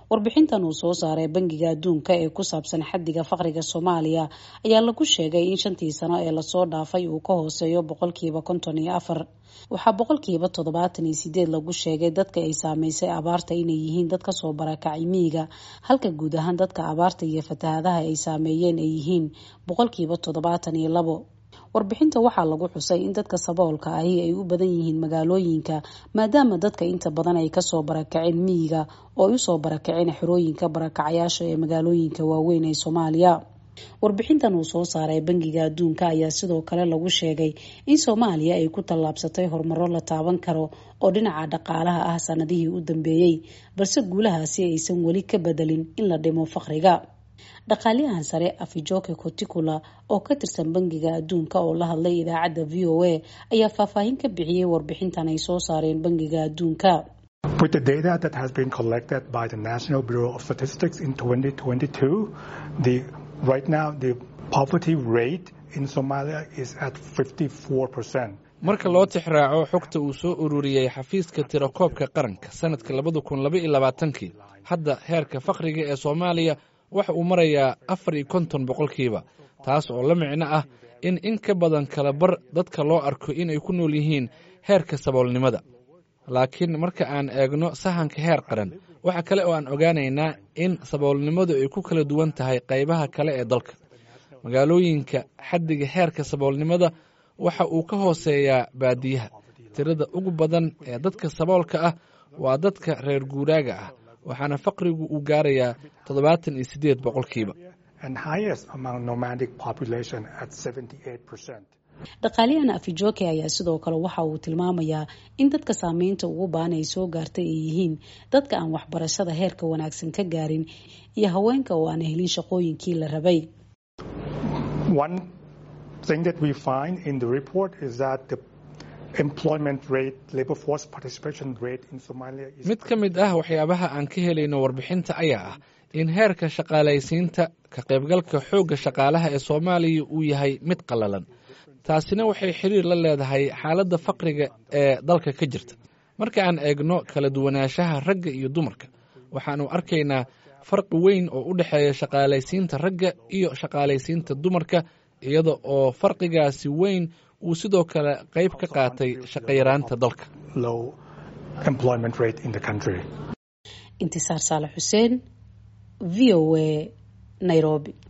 warbixintan uu soo saaray bangiga adduunka ee ku saabsan xaddiga faqriga soomaaliya ayaa lagu sheegay in shantii sano ee lasoo dhaafay uu ka hooseeyo boqolkiiba konton iyo afar waxaa boqolkiiba toddobaatan iyo sideed lagu sheegay dadka ay saameysay abaarta inay yihiin dad kasoo barakacay miyiga halka guud ahaan dadka abaarta iyo fatahadaha ay saameeyeen ay yihiin boqolkiiba toddobaatan iyo labo warbixinta waxaa lagu xusay in dadka saboolka ahi ay u badan yihiin magaalooyinka maadaama dadka inta badan ay kasoo barakaceen miyiga oo ay usoo barakaceen xerooyinka barakacayaasha ee magaalooyinka waaweyn ee soomaaliya warbixintan uu soo saaray bangiga adduunka ayaa sidoo kale lagu sheegay in soomaaliya ay ku tallaabsatay horumaro la taaban karo oo dhinaca dhaqaalaha ah sanadihii u dambeeyey balse guulahaasi aysan weli ka bedelin in la dhimo faqriga dhaqaaliyahan sare afijoke coticula oo ka tirsan bangiga adduunka oo la hadlay idaacadda v o a ayaa faahfaahin ka bixiyey warbixintan ay soo saareen bangiga adduunka With the data that has been collected by the National Bureau of Statistics in 2022, the right now the poverty rate in Somalia is at 54%. marka loo tixraaco xogta uu soo ururiyey xafiiska tirakoobka qaranka sanadka labada kun laba iyo labaatankii hadda heerka faqriga ee soomaaliya waxa uu marayaa afar iyo konton boqolkiiba taas oo la micno ah in in ka badan kala bar dadka loo arko inay ku nool yihiin heerka saboolnimada laakiin marka aan eegno sahanka heer qaran waxa kale oo aan ogaanaynaa in saboolnimadu ay ku kala duwan tahay qaybaha kale ee dalka magaalooyinka xaddiga heerka saboolnimada waxa uu ka hooseeyaa baadiyaha tirada ugu badan ee dadka saboolka ah waa dadka reer guuraaga ah waxaana faqrigu uu gaarayaa toddobaatan iyo siddeed boqolkiiba dhaqaaliyahan afijoke ayaa sidoo kale waxa uu tilmaamayaa in dadka saameynta ugu baan ay soo gaartay ay yihiin dadka aan waxbarashada heerka wanaagsan ka gaarin iyo haweenka oo aan helin shaqooyinkii la rabay mid ka mid ah waxyaabaha aan ka helayno warbixinta ayaa ah in heerka shaqaalaysiinta ka qaybgalka xoogga shaqaalaha ee soomaaliya uu yahay mid qallalan taasina waxay xiriir la leedahay xaaladda faqriga ee dalka ka jirta marka aan eegno kala duwanaanshaha ragga iyo dumarka waxaanu arkaynaa farqi weyn oo u dhexeeya shaqaalaysiinta ragga iyo shaqaalaysiinta dumarka iyada oo farqigaasi weyn uu sidoo kale qayb ka qaatay shaqayaraanta dalka intisaar saale xuseen v o a nairobi